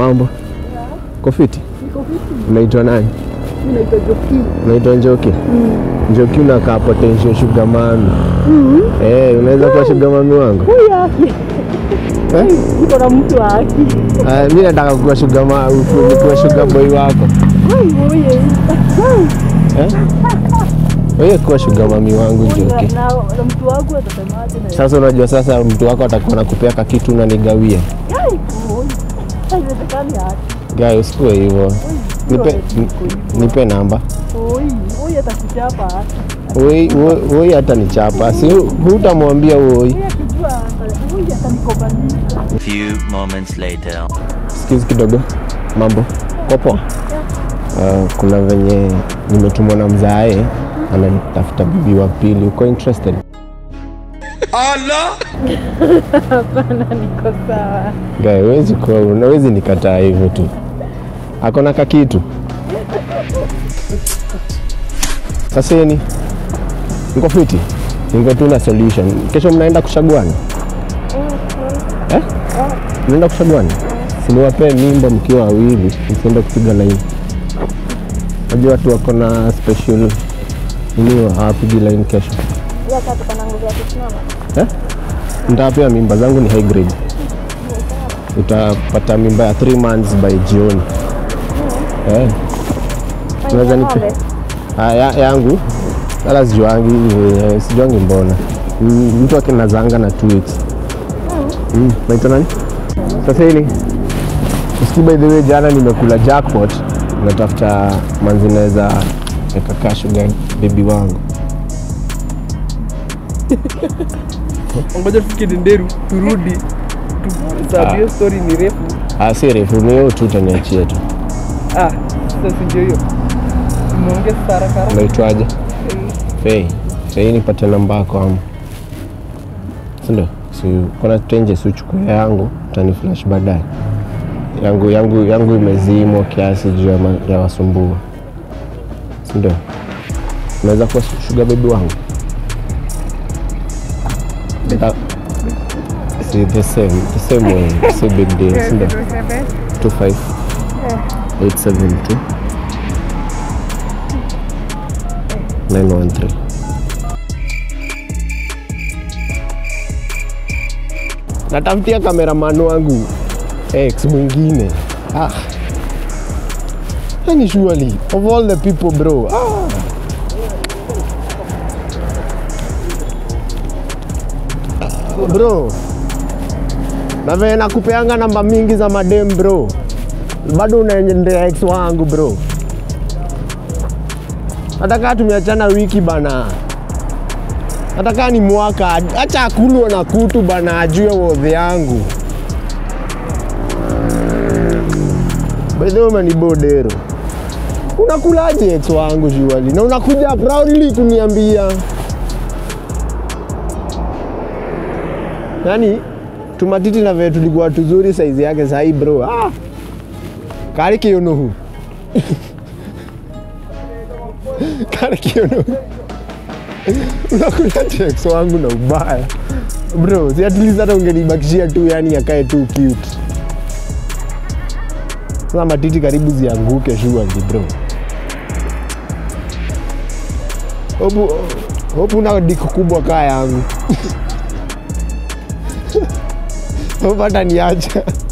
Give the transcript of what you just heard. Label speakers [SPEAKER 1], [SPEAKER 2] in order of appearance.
[SPEAKER 1] Mambo kofiti,
[SPEAKER 2] Niko vipi?
[SPEAKER 1] unaitwa nani?
[SPEAKER 2] Mimi naitwa Joki.
[SPEAKER 1] Unaitwa Njoki? Njoki unakaa potential sugar mami. Eh, unaweza kuwa sugar mami wangu?
[SPEAKER 2] Huyu haki.
[SPEAKER 1] Eh?
[SPEAKER 2] Niko na mtu wa haki.
[SPEAKER 1] Ah, mimi nataka kuwa sugar ma kuwa sugar boy wako.
[SPEAKER 2] Huyu huyu.
[SPEAKER 1] Eh? Wewe kuwa sugar mami wangu
[SPEAKER 2] Na,
[SPEAKER 1] Njoki.
[SPEAKER 2] na, na mtu wangu atasemaje na
[SPEAKER 1] Sasa unajua sasa mtu wako atakuwa anakupea kakitu unanigawia.
[SPEAKER 2] Yai, huyu. Haiwezekani haki.
[SPEAKER 1] Guy, usikue hivyo. Nipe, ni- nipe namba.
[SPEAKER 2] Huyu, huyu atakuchapa haki.
[SPEAKER 1] Woi, woi- woi hata nichapa. Si hutamwambia woi.
[SPEAKER 2] Huyu akijua ata- huyu atanikobanisha.
[SPEAKER 3] Few moments later.
[SPEAKER 1] Sikizi kidogo, mambo kopo. Uh, kuna venye nimetumwa na mzae ananitafuta bibi wa pili. Uko interested?
[SPEAKER 2] Hapana, niko sawa.
[SPEAKER 1] Guy, huwezi kuwa unawezi nikataa hivyo tu. Akona kakitu. Sasa ni niko fiti, niko tu na solution. Kesho mnaenda kushaguana eh? Mnaenda kushaguana? Siniwapee mimba mkiwa wawili, msiende kupiga laini. Najua watu wako na special nini, hawapigi laini kesho
[SPEAKER 2] Yeye sasa tuko na nguvu ya kusimama.
[SPEAKER 1] eh? Nitawapea mimba zangu ni high grade. Utapata mimba ya 3 months by jioni eh. Unaweza nipe Ah, ya, yangu wala sijuangi eh, sijuangi mbona Mm, mtu akinazanga na two weeks mm. naitwa nani sasa hili usikii by the way jana nimekula jackpot natafuta manzi naweza ekakaa sugar bebi wangu
[SPEAKER 4] ngoja tufike Denderu turudi sababu hiyo story ni refu.
[SPEAKER 1] ah, si refu ni hiyo tu utaniachia tu
[SPEAKER 4] Ah, sasa si ndio hiyo. Umeongea sasa haraka haraka.
[SPEAKER 1] unaitwaje fei fei nipate namba yako ama sindio si kuna tenje si uchukue yangu utani flash baadaye yangu yangu yangu imezimwa kiasi juu ya, ma- ya wasumbua sindio unaweza kuwa shuga bebi wangu Ah, si the same the same way si big deal sindio 25 872 913 natafutia kameraman wangu ex mwingine ah. yani surely of all the people bro ah. Ah, bro na venye nakupeanga namba mingi za madem bro bado unaendea ex wangu bro hata kaa tumeachana wiki bana hata kaa ni mwaka acha akulwe na kutu bana ajue wodhi yangu bedhe umenibodero unakulaje ex wangu shuali na unakuja proudly kuniambia yaani tumatiti na vile tulikuwa tuzuri saizi yake sahii bro ah. kari kionohu kari kionohu unakula tex wangu na ubaya bro si at least hata ungenibakishia tu yani akae tu cute sasa matiti karibu zianguke shughuli bro hopu hopu una diku kubwa kaa yangu hopu hata niacha